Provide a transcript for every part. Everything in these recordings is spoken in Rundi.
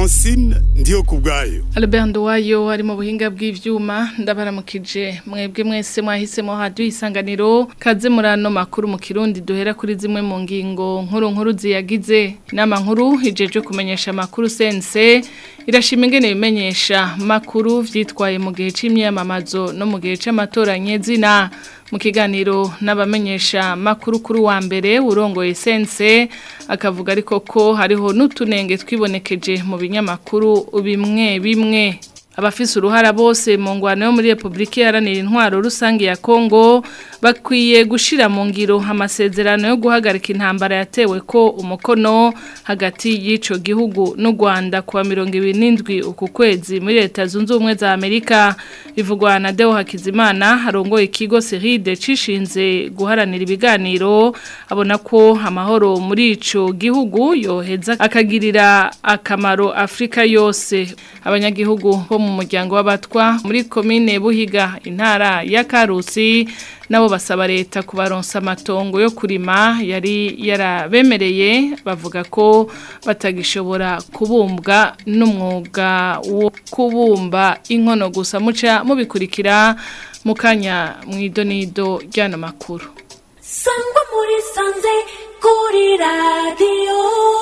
francine ndiyo ku bwayo Albert Nduwayo ari mu buhinga bw'ivyuma ndabaramukije mwebwe mwese mwahisemo haduye isanganiro kaze muri ano makuru mu kirundi duhera kuri zimwe mu ngingo nkuru nkuru ziyagize inama nkuru ijeje kumenyesha amakuru sense irashima ingene bimenyesha makuru vyitwaye mu gihe c'imyamamazo no mu gihe c'amatora nyezina mu kiganiro n'abamenyesha makuru kuri wa mbere urongoye sense akavuga ariko ko hariho n'utunenge twibonekeje mu binyamakuru bimwe bimwe abafise uruhara bose mu ngwano yo muri Republika Iharanira Intwaro Rusange ya Kongo bakwiye gushira mu ngiro amasezerano yo guhagarika intambara yatewe ko umukono hagati y'ico gihugu n'u Rwanda kuwa 27 uku kwezi muri leta zunze ubumwe za Amerika bivugwa na Deo Hakizimana harongoye ikigo Seride cishinze guharanira ibiganiro abona ko amahoro muri ico gihugu yoheza akagirira akamaro Afrika yose abanyagihugu bo mu muryango w'abatwa muri komine Buhiga intara ya Karusi nabo basaba leta kubaronsa amatongo yo kurima yari yarabemereye bavuga ko batagishobora kubumbwa n'umwuga wo kubumba inkono gusa muca mubikurikira mu kanya mu idonido ry'ano makuru sangwa muri sanze kuri radiyo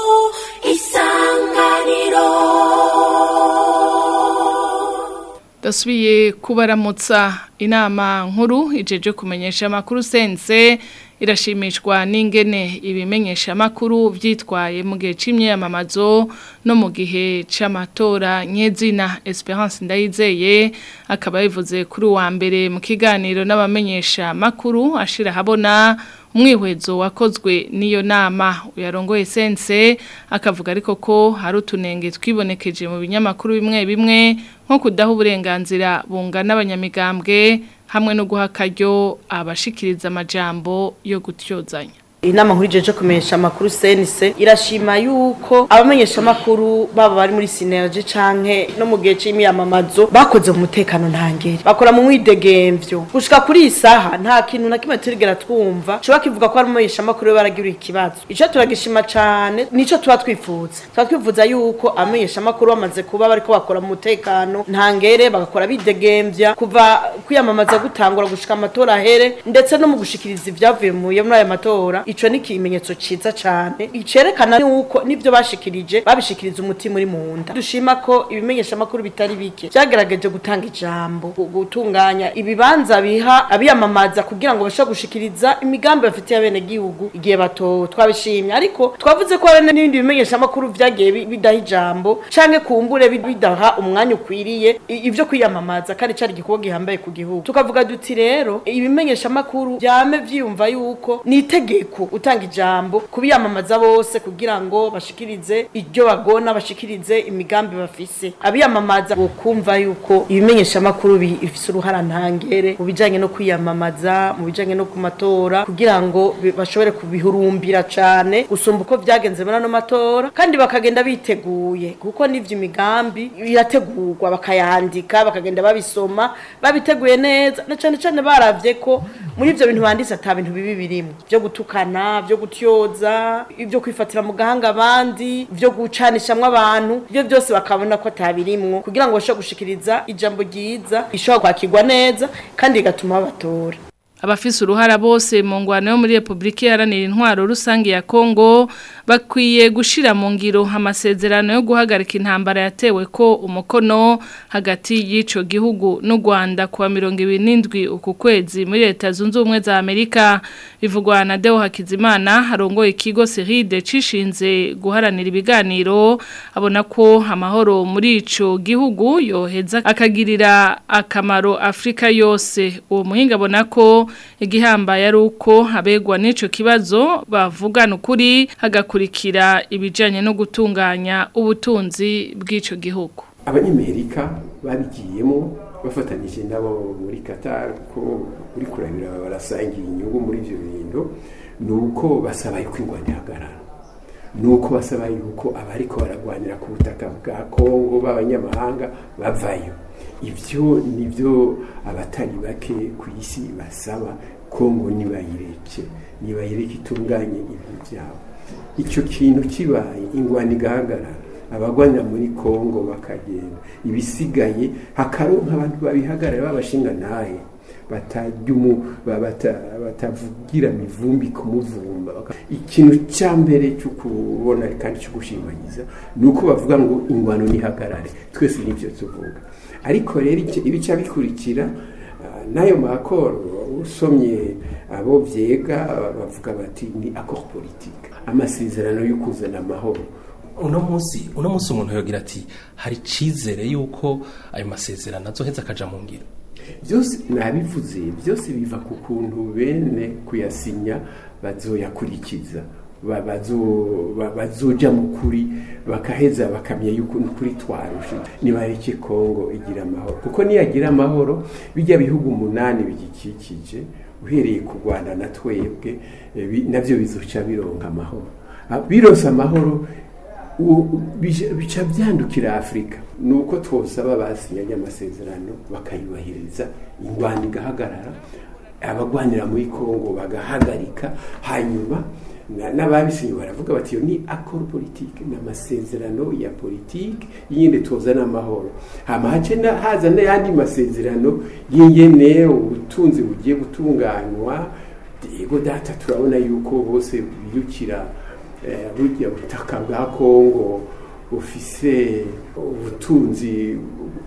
isanganiro dasubiye kubaramutsa inama nkuru ijeje kumenyesha amakuru sense irashimishwa n'ingene ibimenyesha amakuru vyitwaye mu gihe c'imyamamazo no mu gihe c'amatora nyezina Esperance Ndayizeye akaba bivuze kuri wa mbere mu kiganiro n'abamenyesha amakuru ashira habona umwihwezo wakozwe n'iyo nama uyarongoye sense akavuga ariko ko hari utunenge twibonekeje mu binyamakuru bimwe bimwe nko kudaha uburenganzira bungana abanyamigambwe hamwe no guha akaryo abashikiriza amajambo yo gutyozanya inama nkuru ijeje kumenyesha amakuru senise irashima yuko abamenyesha amakuru baba bari muri sinergie canke no mu gihe c'imyamamazo bakoze mu mutekano ntangere bakora mu mwidegemvyo gushika kuri iyi saha nta kintu na kimwe turigera twumva coba kivuga ko abamenyesha amakuru baragira ikibazo ico turagishima cane nico tuba twifuza tuba twifuza yuko abamenyesha amakuru bamaze kuba bariko bakora mu mutekano ntangere bagakora bidegemvya kuva kwiyamamaza gutangura gushika amatora ahere ndetse no mu gushikiriza ivyavuye muri aya matora ico ni ikimenyetso ciza cane icerekana yuko nivyo bashikirije babishikiriza umutima uri munda dushima ko ibimenyesha amakuru bitari bike vyagerageje gutanga ijambo gutunganya ibibanza biha abiyamamaza kugira ngo bashobore gushikiriza imigambi bafitiye abene gihugu igihe bato twabishimye ariko twavuze ko hari n'ibindi bimenyesha amakuru vyagiye bidaha ijambo canke kumbure bidaha umwanya ukwiriye ivyo kwiyamamaza kandi cari igikorwa gihambaye ku gihugu tukavuga duti rero ibimenyesha amakuru vyame vyiyumva yuko ni itegeko utanga ijambo kubiyamamaza bose kugira ngo bashikirize iryo bagona bashikirize imigambi bafise abiyamamaza bokumva yuko ibimenyesha amakuru bifise uruhara ntangere mu bijanye no kwiyamamaza mu bijanye no ku matora kugira ngo bashobore kubihurumbira cane gusumba uko vyagenze muri ano matora kandi bakagenda biteguye kuko n'ivyo imigambi irategurwa bakayandika bakagenda babisoma babiteguye neza na cane cane baravye ko muri ivyo bintu banditse ata bintu bibi birimo vyo gutukana byo gutyoza ibyo kwifatira mu gahanga abandi byo gucanishamwe abantu ibyo byose bakabona ko atabirimwo kugira ngo bashobore gushikiriza ijambo ryiza rishobora kwakirwa neza kandi rigatuma babatora abafise uruhara bose mu ngwano yo muri Republika Iharanira Intwaro Rusange ya Kongo bakwiye gushira mu ngiro amasezerano yo guhagarika intambara yatewe ko umukono hagati y'ico gihugu n'u Rwanda kuwa 27 uku kwezi muri leta zunze ubumwe za Amerika bivugwa na Deo Hakizimana harongoye ikigo Seride cishinze guharanira ibiganiro abona ko amahoro muri ico gihugu yoheza akagirira akamaro Afrika yose uwo muhinga abona ko igihambaye ari uko abegwa n'ico kibazo bavugana ukuri hagakurikira ibijanye no gutunganya ubutunzi bw'ico gihugu abanyamerika babigiyemo bafatanyije nabo muri Qatar ko uri kurabira barasangiye inyungu muri ivyo bintu nuko basaba yuko ingwani ihagarara nuko basaba yuko abariko baragwanira ku butaka bwa Kongo b'abanyamahanga bavayo ivyo nivyo abatari bake ku isi basaba Kongo nibayireke nibayireke itunganye ibintu byabo icyo kintu kibaye ingwani igahagarara abagwanira muri kongo bakagenda ibisigaye hakaronka abantu babihagarara babashinga naye batavugira mivumbi kumuvumba ikintu cya mbere cyo kubona kandi cyo gushimagiza ni uko bavuga ngo ingwano nihagarare twese nibyo tuvuga ariko rero ibica bikurikira n'ayo makoro usomye abo byega bavuga bati ni akoro politike amasezerano yo kuzana amahoro uno munsi uno munsi umuntu yogira ati hari icizere yuko ayo masezerano azoheza akaja mu ngiro byose nabivuze byose biva ku kuntu bene kuyasinya bazoyakurikiza bazoja mu kuri bakaheza bakamya yuko ukuri twarushe nibareke kongo igira amahoro kuko niyagira amahoro bijya bihugu umunani bigikikije uhereye ku rwanda na twebwe nabyo bizoca bironka amahoro bironse amahoro bica byandukira afurika ni uko twosaba basinyanye amasezerano bakayubahiriza ingwanda igahagarara abagwanira muri kongo bagahagarika hanyuma n'ababisinye baravuga bati iyo ni akoro politike ni amasezerano ya politike yindi tuzana amahoro hama hace haza n'ayandi masezerano y'ingene ubutunzi bugiye gutunganywa yego data turabona yuko bose biyukira burya butaka bwa kongo bufise ubutunzi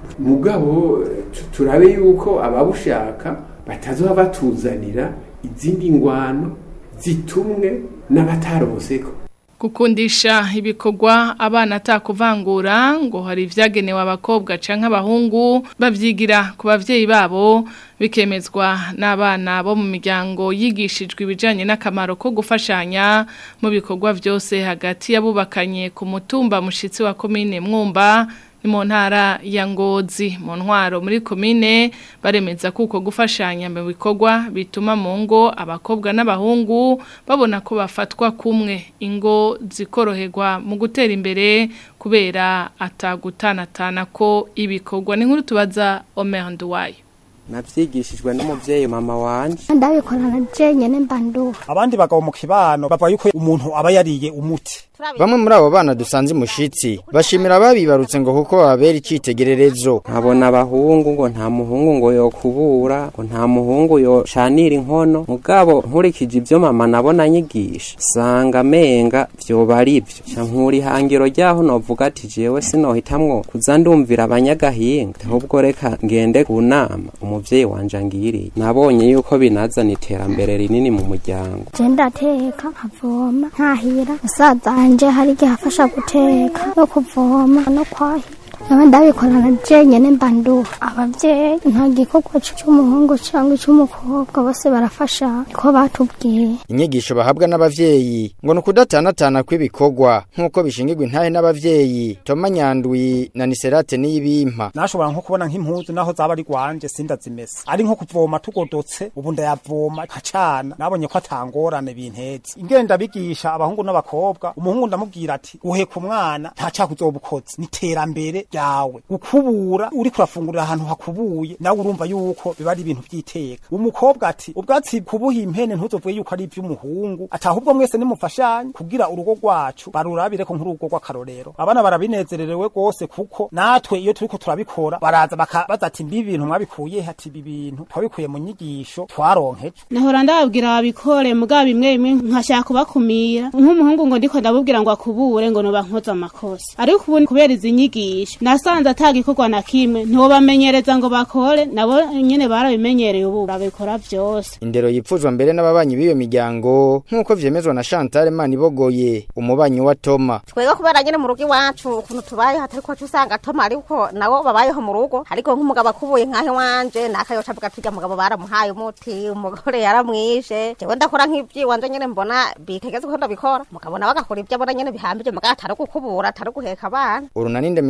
mugabo turabe yuko ababushaka batazoba batuzanira izindi ngwano zitumwe n'abataroboseko gukundisha ibikorwa abana atakuvangura ngo hari ibyagenewe abakobwa cyangwa abahungu babyigira ku babyeyi babo bikemezwa n'abana bo mu miryango yigishijwe ibijyanye n'akamaro ko gufashanya mu bikorwa byose hagati y'abubakanye ku mutumba mushyitsi wa komine mwumba ni mu ntara ya ngozi mu ntwaro muri komine baremeza ko uko gufashanya mu bikorwa bituma mu ngo abakobwa n'abahungu babona ko bafatwa kumwe ingo zikoroherwa mu gutera imbere kubera atagutanatana ko ibikorwa ni nkuru tubaza Omer Nduwayo navyigishijwe n'umuvyeyi mama wanje ndabikorana jenyene mbanduha abandi bagabo mu kibano bavuga yuko umuntu aba yariye umuti bamwe muri abo bana dusanze imushitsi bashimira ababibarutse ngo kuko babera icitegererezo nkabona abahungu ngo nta muhungu ngo yokubura ngo nta muhungu yoshanira inkono mugabo nkurikije ivyo mama nabona nyigisha sanga menga vyoba ari vyo ca nkura ihangiro ryaho novuga ati jewe sinohitamwo kuza ndumvira abanyagahinga ahubwo reka ngende ku nama umuvyeyi wanje angiriye nabonye yuko binazana iterambere rinini mu muryango je ndateka nkavoma nkahira musaza wanje hari igihe afasha guteka no kuvoma no kwahira naba ndabikorana jenyene mbanduha abavyeyi nta gikorwa c'umuhungu cyangwa ic'umukobwa bose barafasha ko batubwiye inyigisho bahabwa n'abavyeyi ngo ni ukudatanatana kw'ibikorwa nk'uko bishingirwa intahe n'abavyeyi toma nyandwi na niserate n'iyibimpa nashobora nko kubona nk'impuzu naho zaba ari rwanje sindazimesa ari nko kuvoma tugodotse ubu ndayavoma nkacana nabonye ko atangorane bintetse ingenda bigisha abahungu n'abakobwa umuhungu ndamubwira ati uheka umwana nta cyaha uzoba ukoze ni iterambere ryawe gukubura uri kurafungurira ahantu hakubuye nawe urumva yuko biba ari ibintu by'iteka umukobwa ati ubwatsi kubuha impene ntuzovuge yuko ari iby'umuhungu ati ahubwo mwese nimufashanye kugira urugo rwacu barurabire ko nk'urugo rw'akarorero abana barabinezererewe rwose kuko natwe iyo turiko turabikora baraza bakabaza ati mbi ibintu mwabikuye ati ibi bintu twabikuye mu nyigisho twaronkeje nahora ndababwira babikore mugabo bimwe bimwe nkashaka kubakumira nk'umuhungu ngo ndiko ndabubwira ngo akubure ngo noba nkoze amakosa ariko ubu kubera izi nyigisho nasanze atagikorwa na kimwe ntibamenyereza ngo bakore nabo nyene barabimenyereye ubu babikora vyose indero yipfuzwa mbere n'ababanyi b'iyo miryango nk'uko vyemezwa na Chantal Manibogoye umubanyi wa Toma twega kubera nyene mu rugo iwacu ukuntu tubayeho atari ko usanga Toma ariko nabo babayeho mu rugo ariko nk'umugabo akubuye nkahe wanje nakayoca avuga ati mugabo baramuhaye umuti umugore yaramwishe jewe ndakora nk'ivyiwanje nyene mbona bitegeze ko ndabikora mugabo nawe agakora ivyo abona nyene bihambije mugabo atari gukubura atari guheka abana urunani ndemesha buzima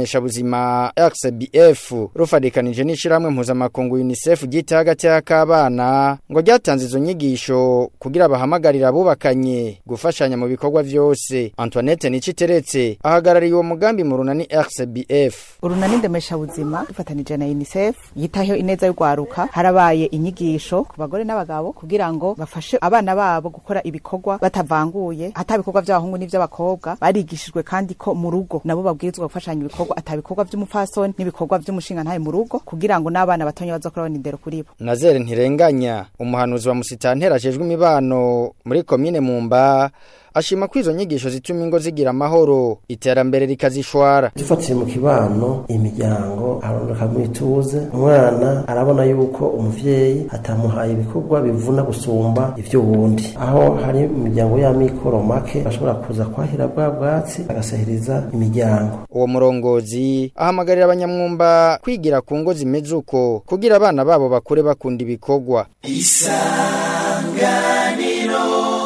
buzima RCBF rufadikanije n'ishiramwe mpuzamakungu UNICEF gita hagati y'akabana ngo ryatanze izo nyigisho kugira bahamagarira abubakanye gufashanya mu bikorwa vyose Antoinette Niciteretse ahagarariye uwo mugambi mu runani RCBF urunani ndemesha buzima dufatanije na UNICEF yitaho ineza y'urwaruka harabaye inyigisho ku bagore n'abagabo kugira ngo bafashe abana babo gukora ibikorwa batavanguye atabikorwa by'abahungu n'ivy'abakobwa barigishijwe kandi ko mu rugo nabo babwirizwa gufashanya ibikorwa atabikorwa by'umufasoni n'ibikorwa by'umushinga ntaye mu rugo kugira ngo n'abana batonya bazokora babona indero kuri bo Nazere ntirenganya umuhanuzi wa musitantera ajejwe imibano muri komine Mumba ashima ko izo nyigisho zituma ingo zigira amahoro iterambere rikazishwara dufatiye mu kibano imiryango arondoka mwituze umwana arabona yuko umuvyeyi atamuhaye ibikorwa bivuna gusumba ivy'uwundi aho hari imiryango y'amikoro make ashobora kuza kwahira bwa bwatsi agasahiriza imiryango uwo murongozi ahamagarira abanyamwumba kwigira ku ngo zimeze uko kugira abana babo bakure bakunda ibikorwa isanganiro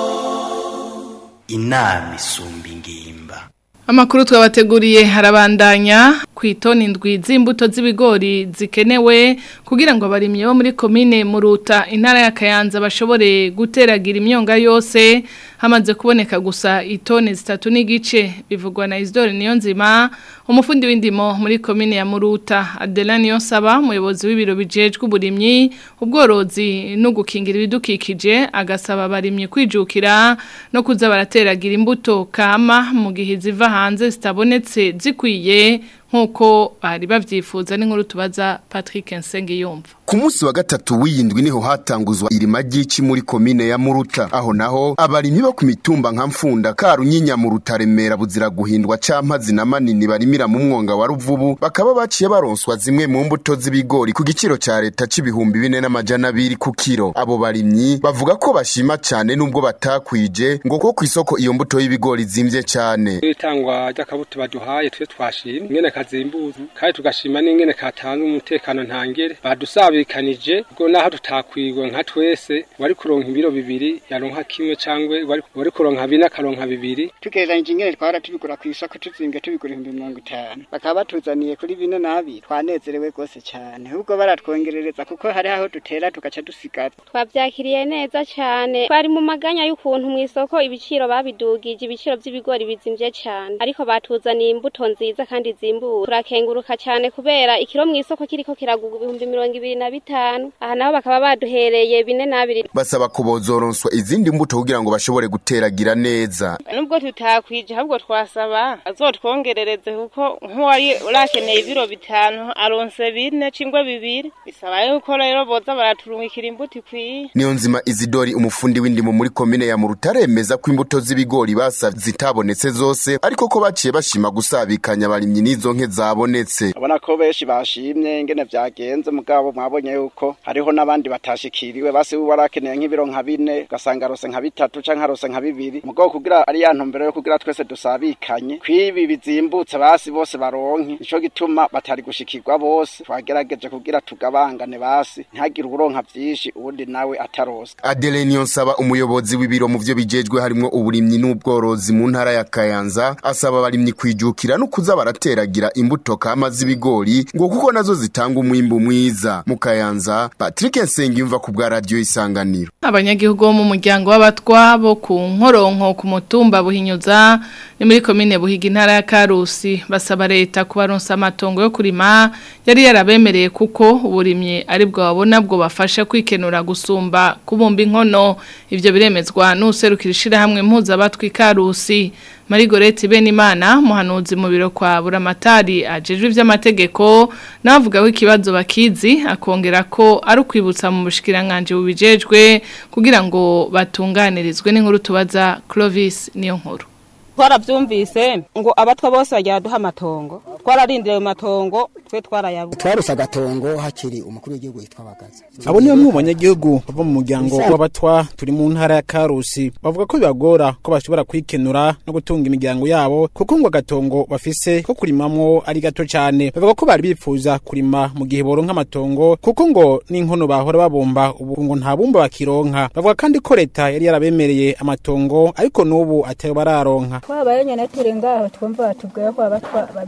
inama isumba ingimba Amakuru twabateguriye harabandanya ku itoni indwi z'imbuto z'ibigori zikenewe kugira ngo abarimyi bo muri komine Muruta intara ya Kayanza bashobore guteragira imyonga yose hamaze kuboneka gusa itoni zitatu n'igice bivugwa na Isidore Niyonzima umufundi w'indimo muri komine ya Muruta Adelani Yonsaba umuyobozi w'ibiro bijejwe uburimyi ubworozi no gukingira ibidukikije agasaba abarimyi kwijukira no kuza barateragira imbuto kama mu gihe ziva hanze zitabonetse zikwiye nkuko bari bavyifuza n'inkuru tubaza Patrick Nsengiyumva Ku munsi wa gatatu w'iyindwi niho hatanguzwa irima ry'ici muri komine ya Muruta aho naho abarimyi bo ku mitumba nka Mfunda Karunyinya mu Rutaremera buzira guhindwa campazi na manini barimira mu mwonga wa Ruvubu bakaba baciye baronswa zimwe mu mbuto z'ibigori ku giciro ca leta c'ibihumbi bine n'amajana abiri ku kiro abo barimyi bavuga ko bashima cane nubwo batakwije ngo ko kw'isoko iyo mbuto y'ibigori zimvye cane itangwa ry'akabuto baduhaye twe twashimye ingene kazimbuza kandi tugashima n'ingene katanga umutekano ntangere badusabikanije ubwo naho tutakwigwa nka twese wari kuronka ibiro bibiri yaronka kimwe cangwe wari wari kuronka bine akaronka bibiri tugereranyije ingene twara tubigura ku isoko tuzimbye tubigura ibihumbi mirongo itanu bakaba batuzaniye kuri bine n'abiri twanezerewe rwose cyane ahubwo baratwongerereza kuko hari aho dutera tugaca dusigara twabyakiriye neza cyane twari mu maganya y'ukuntu mu isoko ibiciro babidugije ibiciro by'ibigori bizimvye cyane ariko batuzaniye imbuto nziza kandi zimbura turakenguruka cyane kubera ikiro mu isoko kiriko kiragurwa ibihumbi mirongo ibiri na bitanu aha naho bakaba baduhereye bine n'abiri basaba ko bozoronswa izindi mbuto kugira ngo bashobore guteragira neza nubwo tutakwije ahubwo twasaba azotwongerereze kuko nk'uwari urakeneye ibiro bitanu aronse bine cingwe bibiri bisaba yuko rero boza baraturungikira imbuto ikwiye niyo nzima izidori umufundi w'indimo muri komine ya murutaremeza ko imbuto z'ibigori basa zitabonetse zose ariko ko baciye bashima gusabikanya abarimyi n'izo nke zabonetse abona ko benshi bashimye ingene vyagenze mugabo mwabonye yuko hariho n'abandi batashikiriwe basi we warakeneye nk'ibiro nka bine ugasanga arose nka bitatu canke arose nka bibiri mugabo kugira ari ya ntumbero yo kugira twese dusabikanye kwibi bizimbutse basi bose baronke nico gituma batari gushikirwa bose twagerageje kugira tugabangane basi ntihagire uburonka vyinshi uwundi nawe atarose Adele Niyonsaba umuyobozi w'ibiro mu vyo bijejwe harimwo uburimyi n'ubworozi mu ntara ya Kayanza asaba abarimyi kwijukira no kuza barateragira imbuto kama z'ibigori ngo kuko nazo zitanga umwimbu mwiza mu Kayanza Patrick Nsengiyumva ku bwa radio isanganiro abanyagihugu bo mu muryango w'abatwa bo ku nkoronko ku mutumba buhinyuza ni muri komine buhiga intara ya Karusi basaba leta kubaronsa amatongo yo kurima yari yarabemereye kuko uburimye ari bwo babona bwo bafasha kwikenura gusumba kubumba inkono ivyo biremezwa n'userukira ishirahamwe mpuzabatwi Karusi Marigorete Benimana muhanuzi mu biro kwa Buramatari ajejwe ivy'amategeko navuga ko ikibazo bakizi akongera ko ari ukwibutsa mu bushikiranganje bubijejwe kugira ngo batunganirizwe n'inkuru tubaza Clovis niyo nkuru twarabyumvise ngo abatwa bose bagira duha amatongo twararindiriye ayo matongo twe twarayabuze twaruse agatongo hakiri umukuru w'igihugu yitwa bagaza abo ni bamwe mu banyagihugu bava mu muryango w'abatwa turi mu ntara ya karusi bavuga ko bibagora ko bashobora kwikenura no gutunga imiryango yabo kuko ngo agatongo bafise ko kurimamwo ari gato cyane bavuga ko bari bifuza kurima mu gihe boronka amatongo kuko ngo n'inkono bahora babumba ubu ngo nta bumba bakironka bavuga kandi ko leta yari yarabemereye amatongo ariko n'ubu atayo bararonka twabaye nyene turi ngaho twumva batubwiye ko abatwa bagira baduha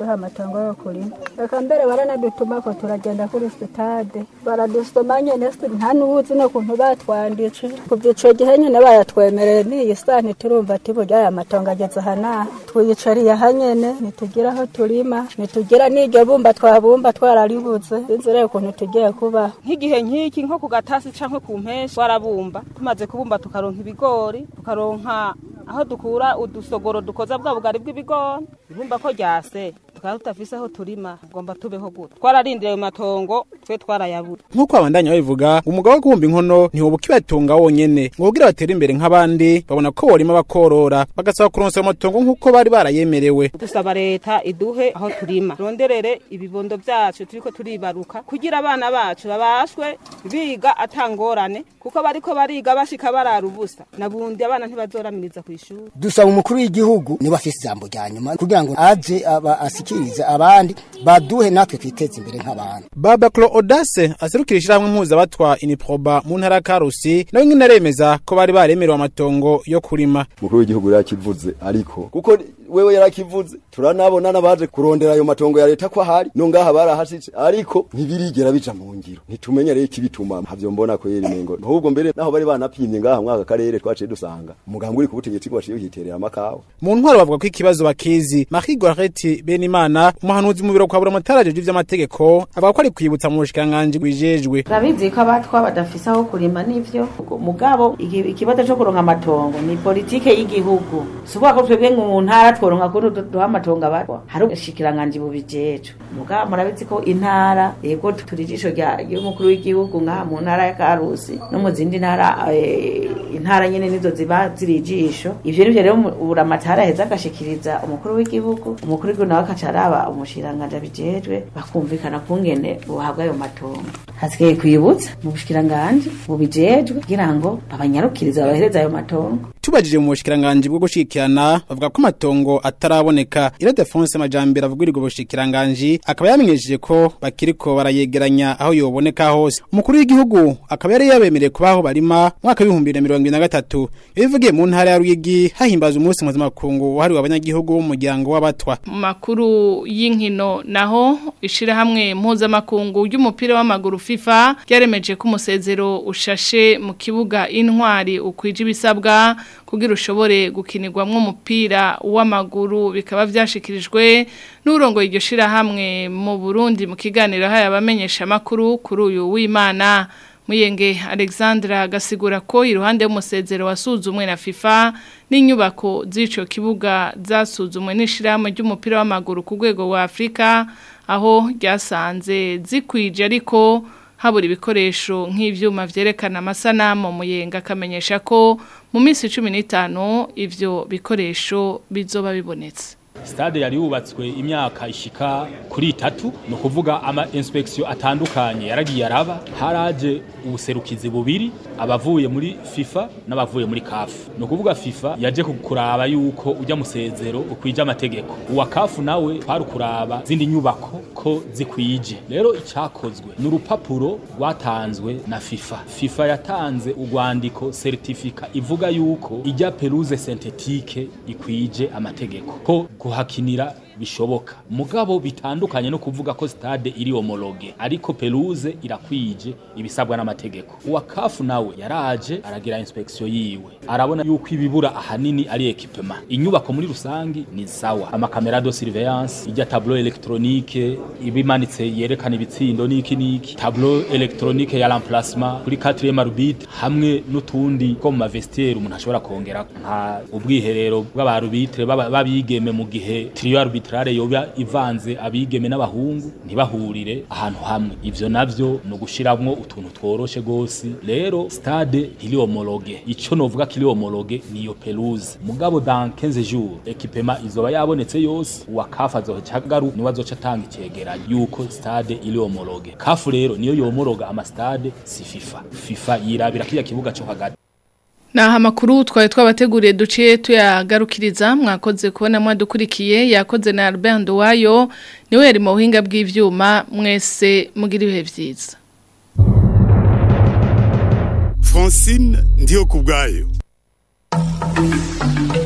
kuduha amatongo yo kurima reka mbere baranadutuma ko turagenda kuri sitade baradusoma nyene si- nta n'uwuzi n'ukuntu batwanditse kuva ico gihe nyene bayatwemereye n'iyi saa ntiturumva ati burya aya matongo ageze aha n'aha twiyicariye aha nyene ntitugira aho turima ntitugira n'iryo bumba twabumba twararibuze sinzi rero ukuntu tugiye kubaho nk'igihe nk'iki nko ku gatasi canke ku mpeshi warabumba tumaze kubumba tukaronka ibigori tukaronka aho dukura udusogoro dukoza bwa bugari bw'ibigori ibumba ko ryase tukaba tutafise aho turima tugomba tubeho gute twararindiriye ayo matongo twe twarayabura nk'uko abandanya babivuga umugabo wo kubumba inkono ntiwoba ukibatunga wonyene ngo kugira batere imbere nk'abandi babona ko borima bakorora bagasaba kuronsa ayo matongo nk'uko bari barayemerewe dusaba leta iduhe aho turima ronderere ibibondo vyacu turiko turibaruka kugira abana bacu babashwe biga atangorane kuko bariko bariga bashika barara ubusa nabundi abana ntibazoramiriza kw'ishuri dusaba umukuru w'igihugu niba afise ijambo rya nyuma kugira ngo aje aba asikirize abandi baduhe natwe twiteze imbere nk'abantu baba clo odase aserukira ishyirahamwe mpuzabatwa iniproba mu ntara ya karusi nawe nyine aremeza ko bari baremerewe amatongo yo kurima umukuru w'igihugu yarakivuze ariko kuko wewe yarakivuze turanabona n'abaje kurondera ayo matongo ya leta ko ahari no ngaha barahashitse ariko ntibirigera bija mu ngiro ntitumenye rero ikibituma havyo mbona ko yeri mengo ahubwo mbere naho bari banapimye ngaha mwaka karere twaciye dusanga umuganga uri ku butegetsi bwaciye yiterera amakawa mu ntwaro bavuga ko ikibazo bakizi Marie Gorete Benimana umuhanuzi mu biro kwa Buramatara jeje vy'amategeko avuga ko ari kwibutsa mu bushikanganje bwijejwe turabizi ko abatwa badafise aho kurima n'ivyo mugabo iki- ikibazo co kuronka amatongo ni politike y'igihugu si ukuvuga ko twebwe mu ntara tworonka kuri du- duha amatongo abatwa hari ubushikiranganji bubijejwe mugabo murabizi ko intara yego turi ijisho rya- ry'umukuru w'igihugu ngaha mu ntara ya karusi no mu zindi ntara eh, intara nyene nizo ziba ziri ijisho ivyo nivyo rero mu- buramatari aheza agashikiriza umukuru w'igihugu umukuru w'igihugu nawe akaca araba umushikiranganji abijejwe bakumvikana kungene buhabwa ayo matongo hasigaye kwibutsa mu bushikiranganji bubijejwe kugira ngo babanyarukirize babahereze ayo matongo tubajije mu bushikiranganje bwo gushikirana bavuga ko amatongo ataraboneka ira Defonse Majambere avugirirwa ubushikiranganje akaba yamenyesheje ko bakiriko barayegeranya aho yoboneka hose umukuru w'igihugu akaba yari yabemereye kubaho barima mwaka w'ibihumbi bibiri na mirongo ibiri na gatatu yabivugiye mu ntara ya Ruyigi hahimbaza umunsi mpuzamakungu wahariwe abanyagihugu b'umuryango w'abatwa mu makuru y'inkino naho ishirahamwe mpuzamakungu y'umupira w'amaguru FIFA ryaremeje ko umusezero ushashe mu kibuga intwari ukwije ibisabwa kugira ushobore gukinirwamwo umupira w'amaguru bikaba vyashikirijwe n'urongo iryo shirahamwe mu Burundi mu kiganiro haya abamenyesha amakuru kuri uyu w'Imana Muyenge Alexandra agasigura ko iruhande y'umusezero wasuzumwe na FIFA n'inyubako z'ico kibuga zasuzumwe n'ishirahamwe ry'umupira w'amaguru ku rwego rwa Afrika aho ryasanze zikwije ariko habura ibikoresho nk'ivyuma vyerekana amasanamu Muyenge akamenyesha ko mu minsi 15 ivyo bikoresho bizoba bibonetse stade yari yubatswe imyaka ishika kuri itatu ni ukuvuga ama inspection atandukanye yaragiye araba haraje ubuserukizi bubiri abavuye muri FIFA n'abavuye muri CAF ni ukuvuga FIFA yaje kuraba yuko ujya musezero ukwije amategeko uwa CAF nawe kwari kuraba zindi nyubako ko zikwije rero icyakozwe ni urupapuro rwatanzwe na FIFA FIFA yatanze urwandiko certifica ivuga yuko ijya pelouse synthétique ikwije amategeko ko kuhakinira bishoboka mugabo bitandukanye no kuvuga ko stade iri homologue ariko pelouse irakwije ibisabwa n'amategeko uwa kafu nawe yaraje aragira inspection yiwe arabona yuko ibibura ahanini ari equipement inyubako muri rusangi ni sawa amakamera de surveillance ijya tableau électronique ibimanitse yerekana ibitsindo niki niki tableau électronique ya remplacement kuri 4e arbitre hamwe n'utundi ko mu mavestiaire umuntu ashobora kongera nka ubwiherero bw'abarubitre babigeme mu gihe trio arbitrale yoba ivanze abigeme n'abahungu ntibahurire ahantu hamwe ivyo navyo no gushiramwo utuntu tworoshe gose rero stade ntiri homologue ico novuga kiri homologue niyo pelouse mugabo dans 15 jours equipement izoba yabonetse yose uwa kafa azoca garuka niwe azoca atanga icegeranyo yuko stade iri homologue kafu rero niyo yomologa ama stade si FIFA FIFA yirabira kiya kibuga cyo hagati Naha makuru twari twabateguriye duciye tuyagarukiriza mwakoze kubona mwadukurikiye yakoze na Albert Nduwayo niwe yari mu buhinga bw'ivyuma mwese mugira ibihe vyiza Francine ndiyo kubgayo